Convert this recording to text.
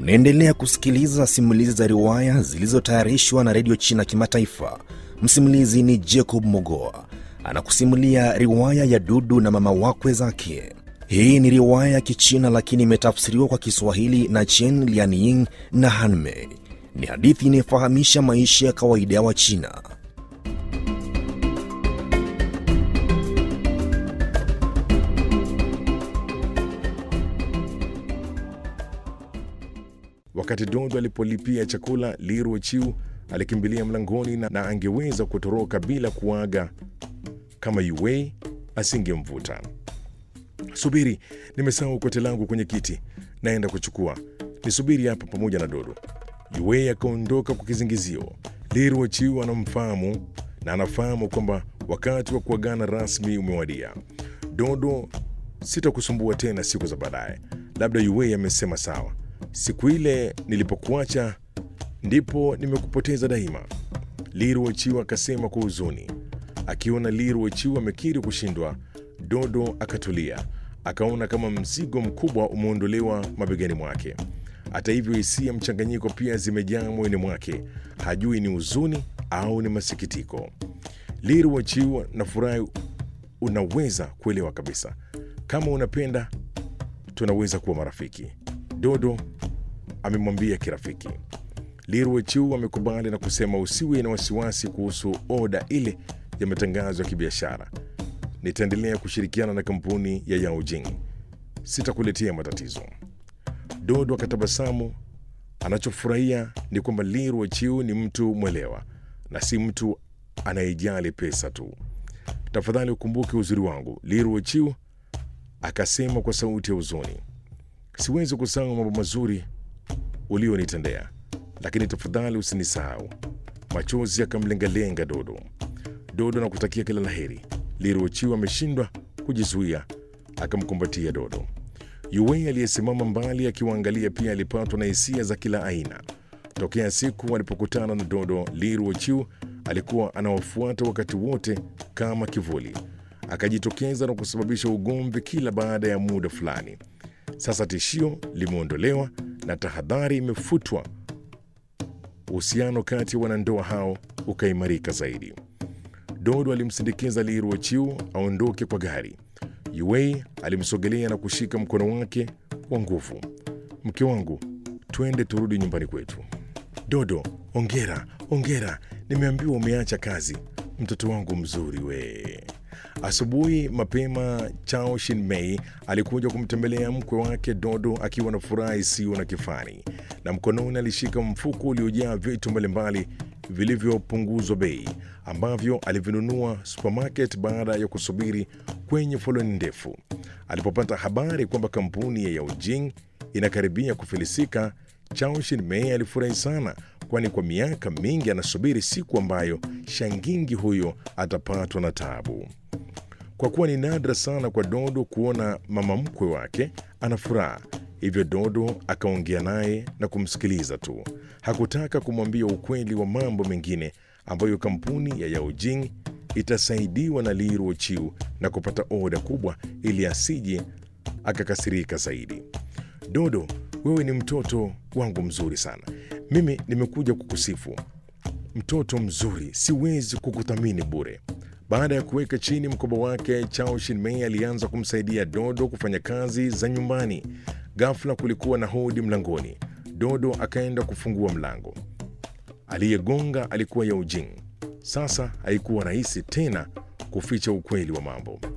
Unaendelea kusikiliza simulizi za riwaya zilizotayarishwa na redio China Kimataifa. Msimulizi ni Jacob Mogoa anakusimulia riwaya ya Dudu na mama wakwe zake. Hii ni riwaya ya Kichina lakini imetafsiriwa kwa Kiswahili na Chen Lianying na Hanmei. Ni hadithi inayofahamisha maisha ya kawaida ya Wachina. Wakati Dodo alipolipia chakula, Liru Chiu alikimbilia mlangoni na, na angeweza kutoroka bila kuaga kama Yue asingemvuta. Subiri, nimesahau kote langu kwenye kiti, naenda kuchukua. Nisubiri hapa pamoja na Dodo. Yue akaondoka kwa kizingizio. Liru Chiu anamfahamu na anafahamu kwamba wakati wa kuagana rasmi umewadia. Dodo, sitakusumbua tena siku za baadaye. Labda Yue amesema sawa. Siku ile nilipokuacha ndipo nimekupoteza daima. Liru Wachiu akasema kwa huzuni. Akiona Liru Wachiu amekiri kushindwa, Dodo akatulia, akaona kama mzigo mkubwa umeondolewa mabegani mwake. Hata hivyo, hisia mchanganyiko pia zimejaa moyoni mwake, hajui ni huzuni au ni masikitiko. Liru Wachiu, nafurahi unaweza kuelewa kabisa. Kama unapenda, tunaweza kuwa marafiki. Dodo amemwambia kirafiki. Liru Wachiu amekubali na kusema usiwe na wasiwasi kuhusu oda ile ya matangazo ya kibiashara. Nitaendelea kushirikiana na kampuni ya Yao Jing, sitakuletea matatizo. Dodo akatabasamu. Anachofurahia ni kwamba Liru Wachiu ni mtu mwelewa na si mtu anayejali pesa tu. Tafadhali ukumbuke uzuri wangu, Liru Wachiu akasema kwa sauti ya huzuni. Siwezi kusahau mambo mazuri ulionitendea, lakini tafadhali usinisahau. Machozi yakamlengalenga Dodo. Dodo na kutakia kila laheri. Liruochiwa ameshindwa kujizuia, akamkumbatia Dodo. Yue aliyesimama mbali akiwaangalia pia alipatwa na hisia za kila aina. Tokea siku walipokutana na Dodo, Liruochiu alikuwa anawafuata wakati wote kama kivuli, akajitokeza na kusababisha ugomvi kila baada ya muda fulani. Sasa tishio limeondolewa na tahadhari imefutwa. Uhusiano kati ya wanandoa hao ukaimarika zaidi. Dodo alimsindikiza Liru Wachiu aondoke kwa gari. Yue alimsogelea na kushika mkono wake kwa nguvu. Mke wangu, twende turudi nyumbani kwetu. Dodo, ongera, ongera, nimeambiwa umeacha kazi. Mtoto wangu mzuri we. Asubuhi mapema Chao Shinmei alikuja kumtembelea mkwe wake Dodo akiwa na furaha isiyo na kifani, na mkononi alishika mfuko uliojaa vitu mbalimbali vilivyopunguzwa bei ambavyo alivinunua supermarket baada ya kusubiri kwenye foleni ndefu. Alipopata habari kwamba kampuni ya Yaojing inakaribia kufilisika, Chao Shinmei alifurahi sana, kwani kwa miaka mingi anasubiri siku ambayo shangingi huyo atapatwa na taabu. Kwa kuwa ni nadra sana kwa Dodo kuona mama mkwe wake ana furaha, hivyo Dodo akaongea naye na kumsikiliza tu. Hakutaka kumwambia ukweli wa mambo mengine ambayo kampuni ya Yaojing itasaidiwa na Liru Wachiu na kupata oda kubwa, ili asije akakasirika zaidi. Dodo, wewe ni mtoto wangu mzuri sana. Mimi nimekuja kukusifu, mtoto mzuri, siwezi kukuthamini bure. Baada ya kuweka chini mkoba wake, Chao Shinmei alianza kumsaidia Dodo kufanya kazi za nyumbani. Ghafla kulikuwa na hodi mlangoni. Dodo akaenda kufungua mlango. Aliyegonga alikuwa Yao Jing. Sasa haikuwa rahisi tena kuficha ukweli wa mambo.